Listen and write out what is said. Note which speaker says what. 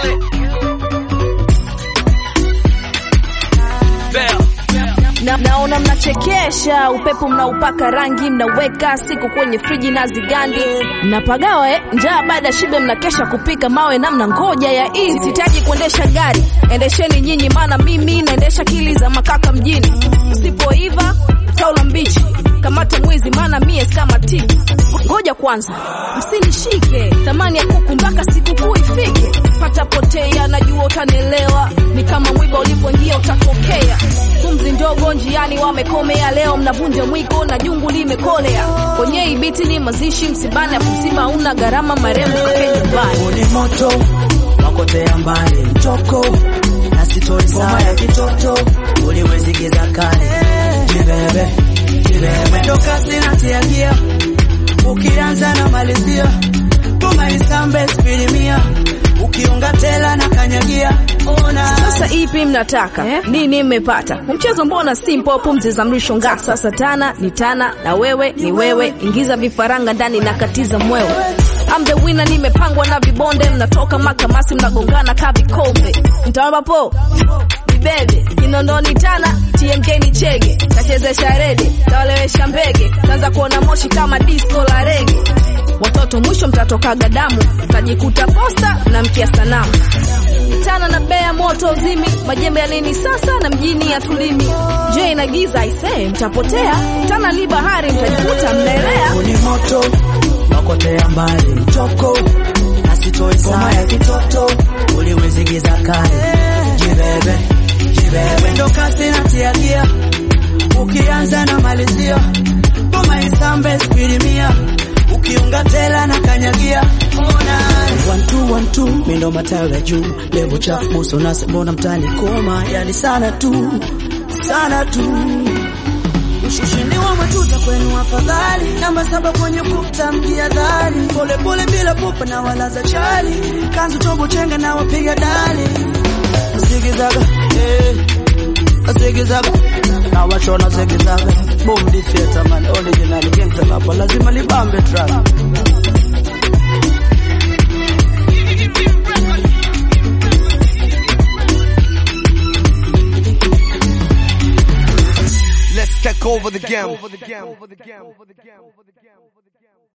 Speaker 1: Na, naona mnachekesha, upepo mnaupaka rangi, mnaweka siku kwenye friji na zigandi, mnapagawa eh, njaa baada ya shibe, mnakesha kupika mawe na mna ngoja ya hii. Sihitaji kuendesha gari, endesheni nyinyi, maana mimi naendesha akili za makaka mjini. Usipoiva taula mbichi, kamata mwizi, maana mie kama ti. Ngoja kwanza, msinishike thamani ya kuku mpaka sikukuu ifike. Pata potea, najua utanielewa, ni kama mwiba ulipoingia utakokea. Pumzi ndogo njiani wamekomea, leo mnavunja mwiko na jungu limekolea. Kwenye ibiti ni mazishi, msibani afu msiba una gharama, marembo kake nyumbani.
Speaker 2: ni moto wakotea mbali mtoko na sitori saa ya kitoto uliwezigiza kale jibebe jibebe ndo kasi natiagia ukianza na malizia tumaisambe spilimia ukiunga tela na kanyagia ona
Speaker 1: Sasa ipi mnataka nini? Mmepata mchezo, mbona simple? Pumzi za mlisho nga. Sasa tana ni tana na wewe ni wewe, ingiza vifaranga ndani na katiza mwewe. I'm the winner, nimepangwa na vibonde, mnatoka makamasi, mnagongana ka vikombe. Mtawapa po bibebe Kinondoni tana TMK ni chege, tachezesha rede, tawalewesha mbege, taanza kuona moshi kama disco la rege. Watoto mwisho mtatokaga damu, mtajikuta posta na mkia sanamu tana na bea moto uzimi, majembe ya nini sasa na mjini ya tulimi. Je, ina giza aisee, mtapotea. Tana li bahari, mtajikuta mnaelea.
Speaker 2: ni moto wakotea mbali mtoko na sitoi saa ya kitoto uliwezigiza kale jibebe jibebe ndo kasi natiagia ukianza na malizia tuma isambe spilimia ukiunga tela na kanyagia ona one two one two mindo matawi ya juu levo chafu muso nase mbona mtani koma yani sana tu sana tu Ushindi wa matuta kwenu afadhali, namba saba kwenye kuta mjihadhari, pole pole bila pupa na walaza chali, kanzu tobo chenga na wapiga dali, zigizaga eh, zigizaga na washona zigizaga, boom defeater man, original gangster hapa lazima libambe track.
Speaker 3: Let's take over the game.